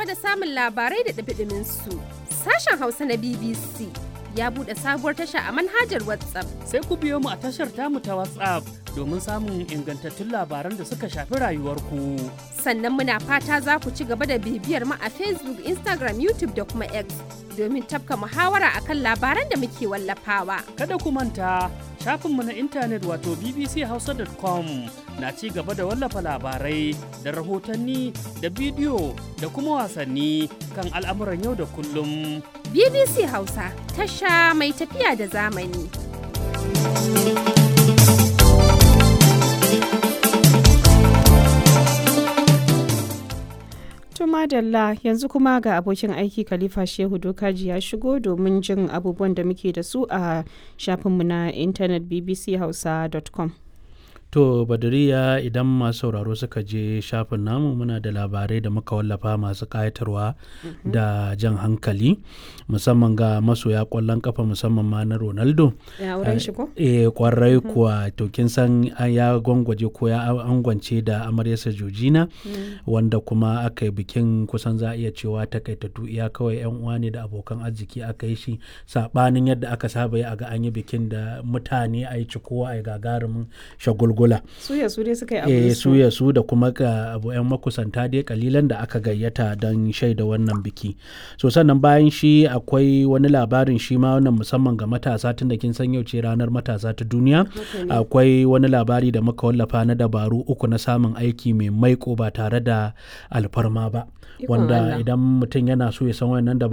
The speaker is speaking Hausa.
gaba da samun labarai da ɗumi su sashen Hausa na BBC ya buɗe sabuwar tasha a manhajar WhatsApp. Sai ku biyo mu a tashar tamu ta WhatsApp domin samun ingantattun labaran da suka shafi rayuwarku. Sannan muna fata za ku ci gaba da bibiyar mu a Facebook, Instagram, YouTube da kuma X domin tafka muhawara akan labaran da muke wallafawa. Kada ku manta shafinmu na intanet wato bbchausa.com na ci gaba da wallafa labarai da rahotanni da bidiyo da kuma wasanni kan al'amuran yau da kullum. BBC Hausa tasha mai tafiya da zamani. madalla yanzu kuma ga abokin aiki khalifa shehu dokaji ya shigo domin jin abubuwan da muke da su a shafinmu na intanet bbchausa.com To Badariya idan masu sauraro suka je shafin namu muna da labarai da muka wallafa masu ƙayatarwa da jan hankali musamman ga masoya ƙwallon kafa musamman ma na Ronaldo. Ya wurin shi ko? Eh kwarai kuwa to kin san ya gwangwaje ko ya angwance da amaryarsa Jojina wanda kuma aka yi bikin kusan za a iya cewa takaitattu iya kawai yan uwa ne da abokan arziki aka yi shi sabanin yadda aka saba yi a ga an yi bikin da mutane a yi cikowa a yi gagarumin shagulgul kula. Suya su dai suka yi abu su. suya su da kuma ga abu yan makusanta dai kalilan da aka gayyata don shaida wannan biki. So sannan bayan shi akwai wani labarin shi ma wannan musamman ga matasa tun da kin san yau ce ranar matasa ta duniya. Akwai wani labari da muka wallafa na dabaru uku na samun aiki mai maiko ba tare da alfarma ba. Wanda idan mutum yana so ya san wannan dabaru